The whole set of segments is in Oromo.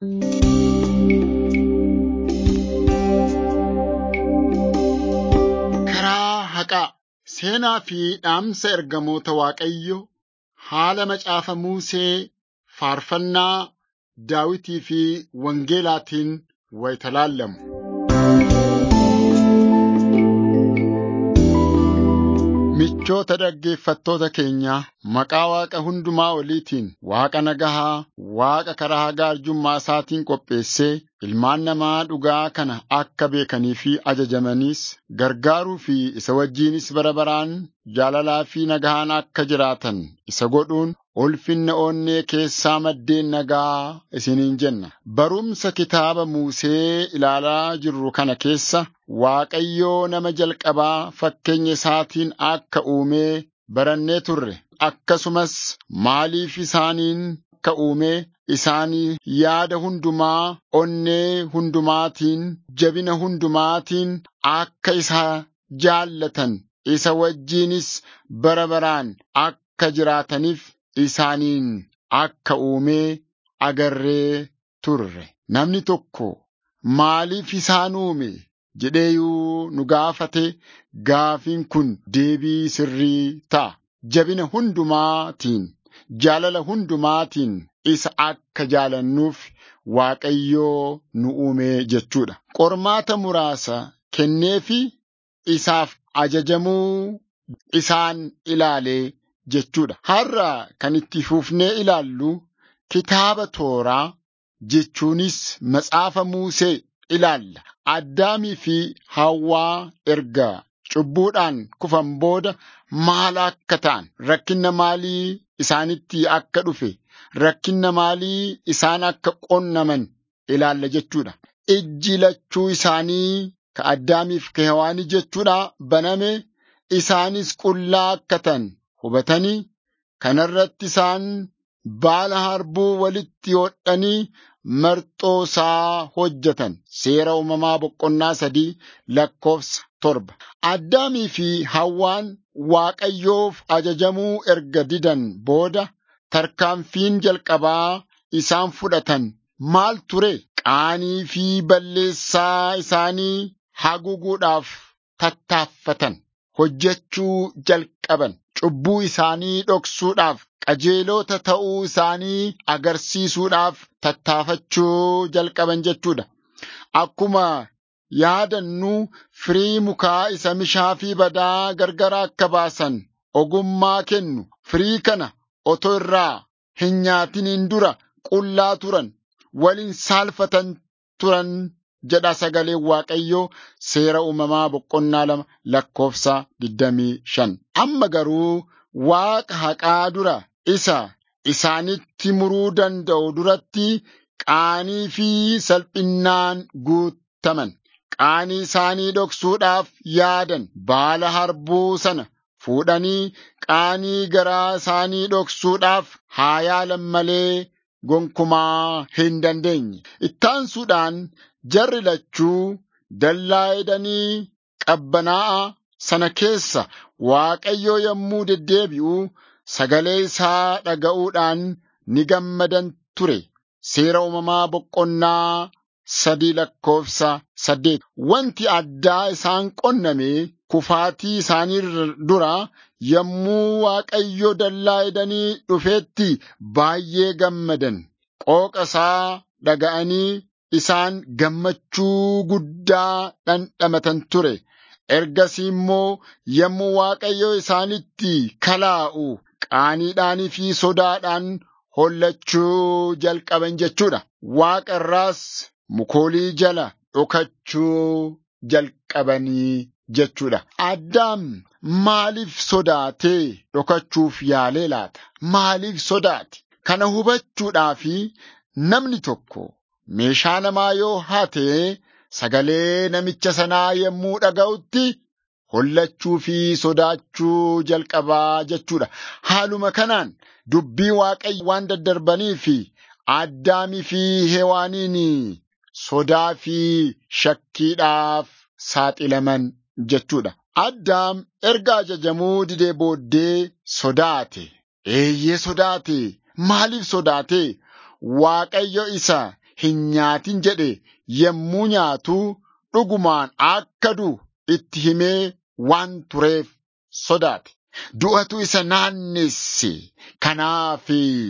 Karaa haqaa seenaa fi dhaamsa ergamoota Waaqayyoo haala macaafa Musee faarfannaa Daawitii fi Wangeelaatiin wayita laallamu. Michoota dhaggeeffattoota keenyaa maqaa Waaqa hundumaa oliitiin Waaqa nagahaa, Waaqa karaa hagaa arjummaa isaatiin qopheessee ilmaan namaa dhugaa kana akka beekanii fi ajajamaniis gargaaruu fi isa wajjinis bara baraan jaalalaa fi nagahaan akka jiraatan isa godhuun ulfinna onnee keessaa maddeen nagaa isiniin jenna. Barumsa kitaaba Musee ilaalaa jirru kana keessa Waaqayyoo nama jalqabaa fakkeenya isaatiin akka uumee barannee turre. Akkasumas maaliif isaaniin akka uumee isaanii yaada hundumaa, onnee hundumaatiin, jabina hundumaatiin akka isa jaallatan, isa wajjinis bara baraan akka jiraataniif isaaniin akka uumee agarree turre. Namni tokko maaliif isaan uume jedheeyuu nu gaafate gaafiin kun deebii sirrii ta'a. Jabina hundumaatiin, jaalala hundumaatiin isa akka jaalannuuf Waaqayyoo nu uume jechuudha. Qormaata muraasa kenneefi isaaf ajajamuu isaan ilaalee jechuudha. Har'a kan itti fufnee ilaallu kitaaba tooraa jechuunis matsaafa Musee ilaalla. Addaamii fi Hawwaa erga cubbuudhaan kufan booda maal akka ta'an, rakkinna maalii isaanitti akka dhufe, rakkinna maalii isaan akka qonnaman ilaalla jechuudha. Ijji lachuu isaanii ka Addaamiif ka Hewaanii jechuudha baname isaanis qullaa akka ta'an hubatanii kanarratti isaan baala harbuu walitti hodhanii marxoo isaa hojjetan seera uumamaa boqonnaa sadii lakkoofsa torba. Addaamii fi Hawwaan Waaqayyoof ajajamuu erga didan booda tarkaanfiin jalqabaa isaan fudhatan maal ture? Qaanii fi balleessaa isaanii haguuguudhaaf tattaaffatan. Hojjechuu jalqaban. Cubbuu isaanii dhoksuudhaaf qajeelota ta'uu isaanii agarsiisuudhaaf tattaafachuu jalqaban jechuudha. Akkuma yaadannu firii mukaa isa mishaa fi badaa gargara akka baasan ogummaa kennu firii kana otoo irraa hin nyaatiniin dura qullaa turan waliin saalfatan turan jedha sagaleen Waaqayyoo seera uumamaa boqonnaa lama lakkoofsa 25. Amma garuu Waaqa haqaa dura isa isaanitti muruu danda'u duratti qaanii fi salphinnaan guutaman. Qaanii isaanii dhoksuudhaaf yaadan baala harbuu sana fuudhanii qaanii garaa isaanii dhoksuudhaaf haa yaalan malee gonkumaa hin dandeenye. Ittaansuudhaan jarri lachuu dallaa edanii qabbanaa'a sana keessa Waaqayyoo yommuu deddeebi'u sagalee isaa dhaga'uudhaan ni gammadan ture. Seera uumamaa boqonnaa sadii lakkoofsa saddeet. Wanti addaa isaan qonname kufaatii isaanii dura yommuu Waaqayyo dallaa edanii dhufeetti baay'ee gammadan. Qooqa isaa dhaga'anii isaan gammachuu guddaa dhandhamatan ture. Ergasii immoo yommuu Waaqayyo isaanitti kalaa'u qaaniidhaanii fi sodaadhaan hollachuu jalqaban jechuudha. Waaqa irraas mukoolii jala dhokachuu jalqabanii jechuudha. Addaam maaliif sodaatee dhokachuuf yaalee laata? Maaliif sodaate? Kana hubachuudhaafi namni tokko meeshaa namaa yoo haate sagalee namicha sanaa yommuu dhaga'utti hollachuu fi sodaachuu jalqabaa jechuudha. Haaluma kanaan dubbii Waaqayyo waan daddarbanii fi Addaamii fi Hewaaniin sodaa fi shakkiidhaaf saaxilaman jechuudha. Addaam erga ajajamuu didee booddee sodaate. Eeyyee sodaate. Maaliif sodaate? Waaqayyo isa hin nyaatin jedhe yommuu nyaatu dhugumaan akka du'u itti himee waan tureef sodaate. Du'atu isa naannesse. Kanaaf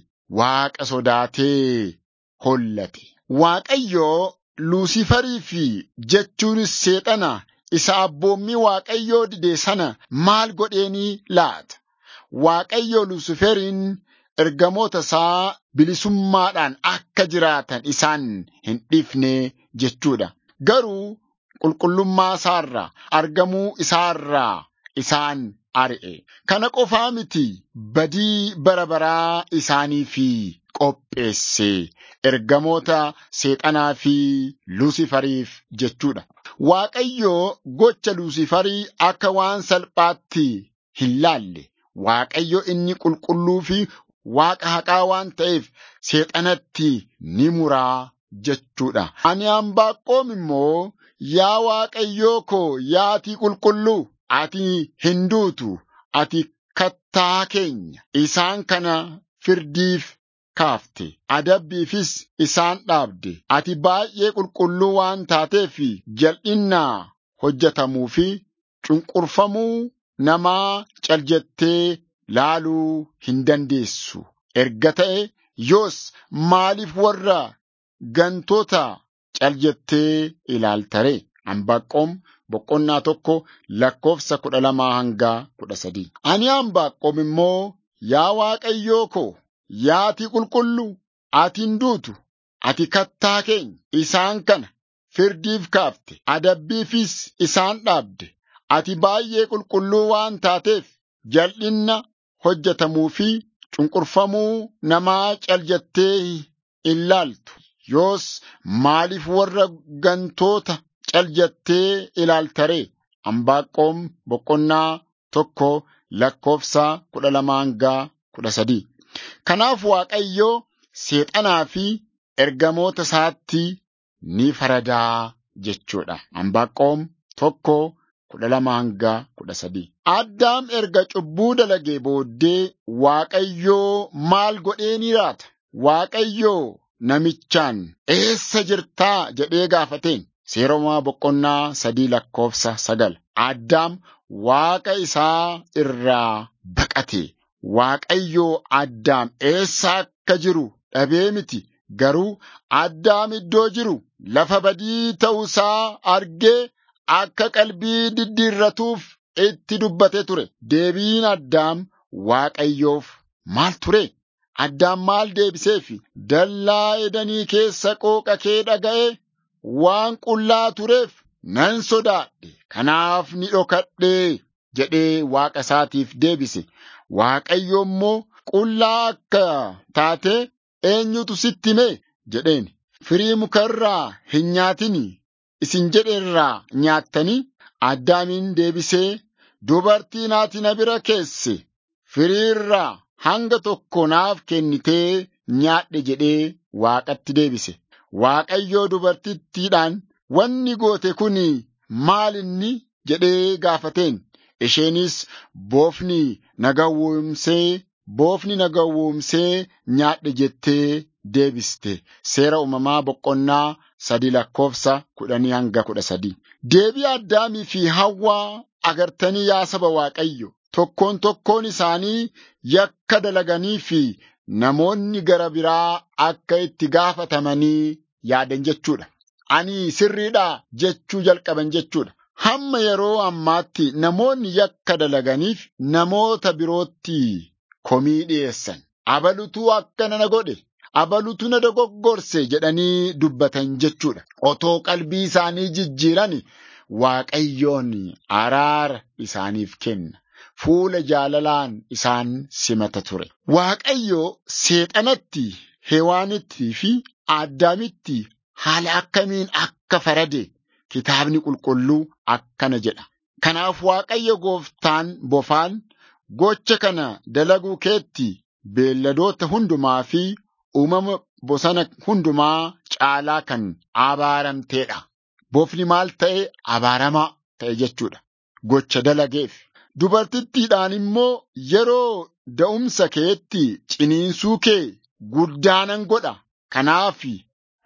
Waaqa sodaatee hollate. Waaqayyoo Luusifarii fi jechuunis seexana isa abboommii Waaqayyoo dide sana maal godheenii laata? Waaqayyoo Luusiferiin ergamoota isaa bilisummaadhaan akka jiraatan isaan hin dhiifne jechuudha. Garuu qulqullummaa isaarraa argamuu isaarraa isaan ari'e. Kana qofaa miti badii bara baraa isaanii fi qopheesse ergamoota seexanaa fi Luusifariif jechuudha. Waaqayyoo gocha Luusifarii akka waan salphaatti hin laalle. Waaqayyo inni qulqulluu fi Waaqa haqaa waan ta'eef seexanatti ni muraa jechuudha. Ani Anbaaqoom immoo yaa Waaqayyoo koo yaa ati qulqulluu ati hin duutu ati kattaa keenya isaan kana firdiif kaafte adabbiifis isaan dhaabde ati baay'ee qulqulluu waan taateef jal'innaa hojjetamuu fi cunqurfamuu namaa caljettee laaluu hin dandeessu. Erga ta'e yoos maaliif warra gantoota caljettee ilaaltare? Anbaaqoom boqonnaa tokko lakkoofsa kudha lamaa hanga kudha sadii. Ani Anbaaqoom immoo yaa Waaqayyoo koo yaa ati qulqulluu ati hin duutu ati kattaa keenya isaan kana firdiif kaafte adabbiifis isaan dhaabde ati baay'ee qulqulluu waan taateef jal'inna hojjetamuu fi cunqurfamuu namaa caljattee hin laaltu. Yoos maaliif warra gantoota caljattee ilaaltaree? Anbaaqoom boqonnaa tokko lakkoofsa kudha lamaa hanga kudha sadii. Kanaaf Waaqayyo seexanaa fi ergamoota isaatti ni faradaa jechuudha. Anbaaqoom tokko kudha lama hanga kudha sadii. Addaam erga cubbuu dalagee booddee Waaqayyoo maal godhee ni raata? Waaqayyoo namichaan eessa jirtaa jedhee gaafateen seeromaa boqonnaa sadii lakkoofsa sagal. Addaam Waaqa isaa irraa baqate. Waaqayyoo Addaam eessa akka jiru dhabee miti garuu Addaam iddoo jiru lafa badii ta'uusaa argee akka qalbii diddiirratuuf itti dubbate ture. Deebiin Addaam Waaqayyoof maal ture? Addaam maal deebiseefi? Dallaa edanii keessa qooqa kee dhaga'e waan qullaa tureef nan sodaadhe kanaaf ni dhokadhe jedhee Waaqa isaatiif deebise. Waaqayyo immoo qullaa akka taate eenyutu sitti hime jedheen. Firii mukarraa hin nyaatini isin jedherraa nyaattanii addaamiin deebisee dubartiin ati na bira keesse firiirraa hanga tokko naaf kennitee nyaadhe jedhee Waaqatti deebise. Waaqayyoo dubartittiidhaan wanni goote kun maal inni jedhee gaafateen. Isheenis boofni na gowwoomsee boofni na gowwoomsee nyaadhe jettee deebiste. Seera uumamaa boqonnaa sadi lakkoofsa kudhanii hanga kudha sadii. Deebii addaamii fi hawwaa agartanii yaa saba Waaqayyo. Tokkoon tokkoon isaanii yakka dalaganii fi namoonni gara biraa akka itti gaafatamanii yaadan jechuudha. Ani sirriidhaa jechuu jalqaban jechuudha. Hamma yeroo ammaatti namoonni yakka dalaganiif namoota birootti komii dhiyeessan. Abalutuu akkana na godhe, abalutu na dogoggorse jedhanii dubbatan jechuudha. Otoo qalbii isaanii jijjiiran Waaqayyoon araara isaaniif kenna. Fuula jaalalaan isaan simata ture. Waaqayyo seexanatti, hewaanittii fi addaamitti haala akkamiin akka farade kitaabni qulqulluu akkana jedha. Kanaaf Waaqayyo gooftaan bofaan gocha kana dalaguu keetti beelladoota hundumaa fi uumama bosona hundumaa caalaa kan abaaramteedha. Bofni maal ta'e abaaramaa ta'e jechuudha. Gocha dalageef. Dubartittiidhaan immoo yeroo da'umsa keetti ciniinsuu kee guddaanan godha. Kanaaf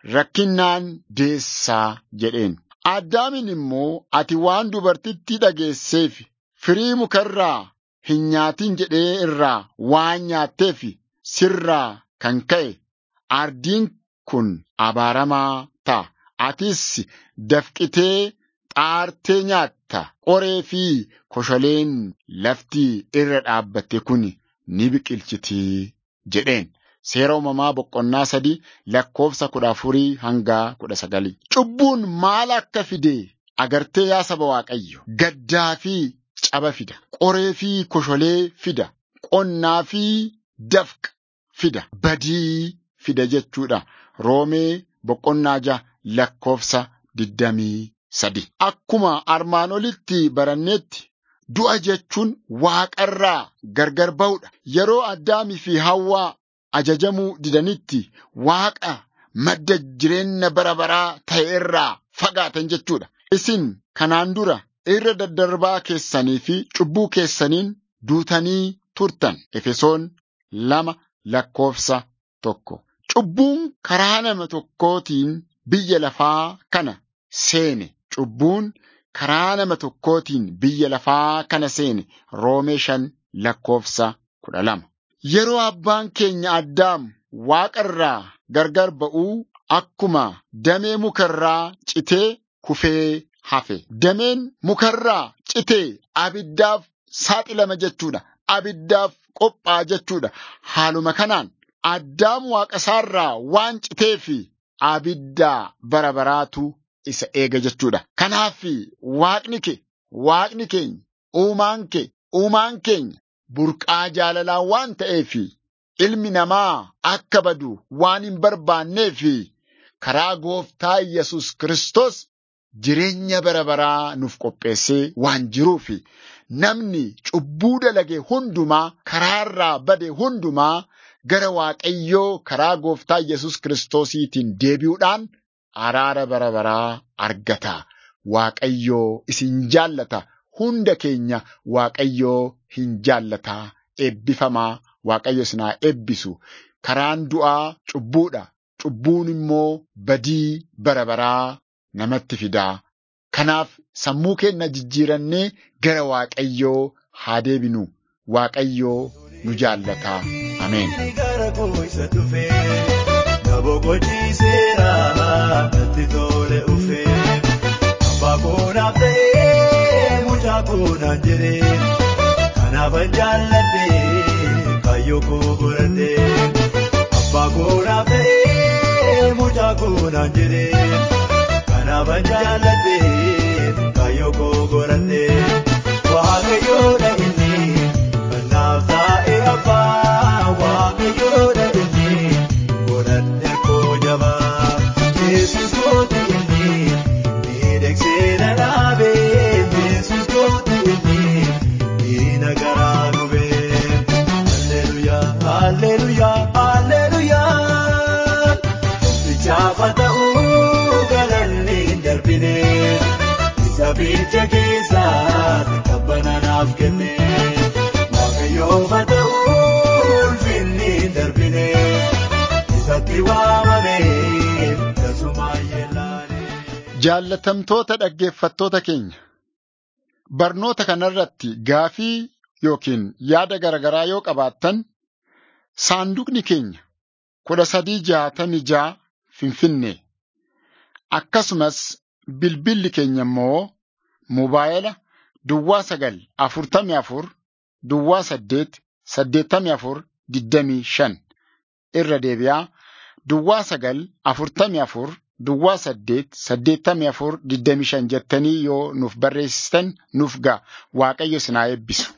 rakkinnaan deessaa jedheen. Addaamin immoo ati waan dubartittii dhageesseef firii mukarraa hin nyaatin jedhee irraa waan nyaatteef sirraa kan ka'e ardiin kun abaaramaa ta'a. Atis dafqitee xaartee nyaatta qoree fi kosholeen lafti irra dhaabbatte kun ni biqilchitii jedheen. Seera uumamaa boqonnaa sadii lakkoofsa kudha afurii hanga kudha sagalii. Cubbuun maal akka fide agartee yaa saba Waaqayyo. Gaddaa fi caba fida. Qoree fi kosholee fida. Qonnaa fi dafqa fida. Badii fida jechuudha. Roomee boqonnaa ja'a lakkoofsa digdamii sadi. Akkuma armaan olitti baranneetti du'a jechuun waaqarraa gargar ba'uudha. Yeroo addaamii fi hawwaa ajajamuu didanitti waaqa madda jireenya bara baraa ta'e irraa fagaatan jechuudha. Isin kanaan dura irra daddarbaa keessanii fi cubbuu keessaniin duutanii turtan. Efesoon lama lakkoofsa tokko. Cubbuun karaa nama tokkootiin biyya lafaa kana seene. Cubbuun karaa nama tokkootiin biyya lafaa kana seene. Roomee shan lakkoofsa kudha lama. Yeroo abbaan keenya addaam waaqarraa gargar ba'uu akkuma damee mukarraa citee kufee hafe. Dameen mukarraa citee abiddaaf saaxilama jechuudha. Abiddaaf qophaa jechuudha. Haaluma kanaan addaam waaqasaarraa waan citee fi abiddaa bara baraatu isa eega jechuudha. Kanaaf waaqni kee, waaqni keenya, uumaan kee, uumaan keenya burqaa jaalalaa waan ta'eef ilmi namaa akka badu waan hin barbaanneef karaa gooftaa Yesus Kiristoos jireenya bara baraa nuuf qopheessee waan jiruuf namni cubbuu dalage hundumaa karaarraa bade hundumaa gara Waaqayyoo karaa gooftaa Yesus Kiristoosiitiin deebi'uudhaan araara bara baraa argata. Waaqayyoo isin jaallata. Hunda keenya Waaqayyoo hin jaallataa eebbifamaa Waaqayyo isin haa eebbisu. Karaan du'aa cubbuudha. Cubbuun immoo badii bara baraa namatti fidaa. Kanaaf sammuu keenya jijjiirannee gara Waaqayyoo haa deebinu. Waaqayyoo nu jaallataa. Ameen. Kunaan jedhee kanaafan jaalladhee kaayyoo koo godhadhee abbaa koonaaf ta'ee mucaa kunaan jedhee kanaafan jaalladhee kaayyoo koo godhadhee waaqayyoodha inni kanaaf taa'ee abbaa waaqayyoodha inni godhadhee koo jabaa yesus kooti inni miidhagsee na dhaabee. Alleluyaa, alleluyaa. Bichaafa ta'uu galanni hin darbine. Isa bilcha keessaa qabbana naaf kenne. Waaqayyoofa ta'uu ulfinni hin darbine. Isatti waamame tasuma yellaane. Jaallatamtoota dhaggeeffattoota keenya. Barnoota kanarratti gaafii yookiin yaada garaagaraa yoo qabaattan saanduqni keenya kudha sadii jaatamii ja'a Finfinnee akkasumas bilbilli keenya immoo mobaayila duwwaa sagal afurtamii afur duwwaa saddeet saddeettamii afur digdamii shan irra deebi'aa duwwaa sagal afurtamii afur duwwaa saddeet saddeettamii afur digdamii shan jettanii yoo nuuf barreessitan nuuf ga'a waaqayyo isin haa eebbisu.